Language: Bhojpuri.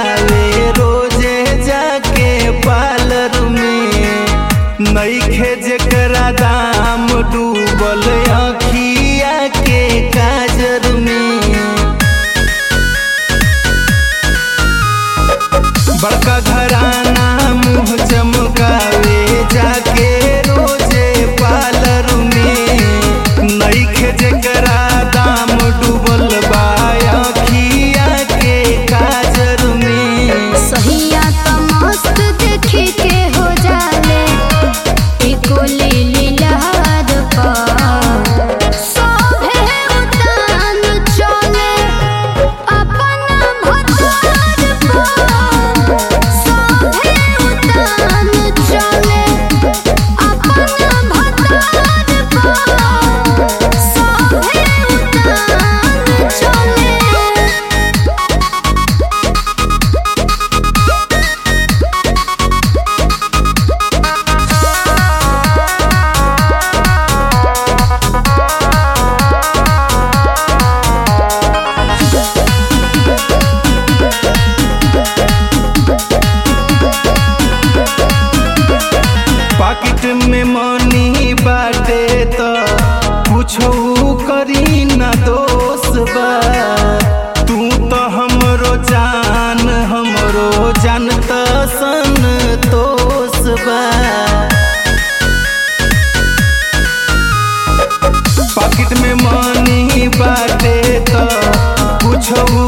चमकावे रोजे जाके पार्लर में नईखे जेकरा दाम डूबल अखिया के काजर में बड़का घराना मुँह चमकावे जाके रोजे पार्लर में नईखे जेकरा दाम डूबल बा अखिया के काजर में सहिया त मस्त देखे के हो जाले एको लीली लहर पर सोभे उतान चले अपन भतार पर सोभे उतान चले अपन भतार पर सोभे उतान चले पाकिट में मनी बाटे त कुछो करी ना दोष बा तू तो हमरो जान हमरो जानत सन तोष बा पाकिट में मनी बाटे त कुछो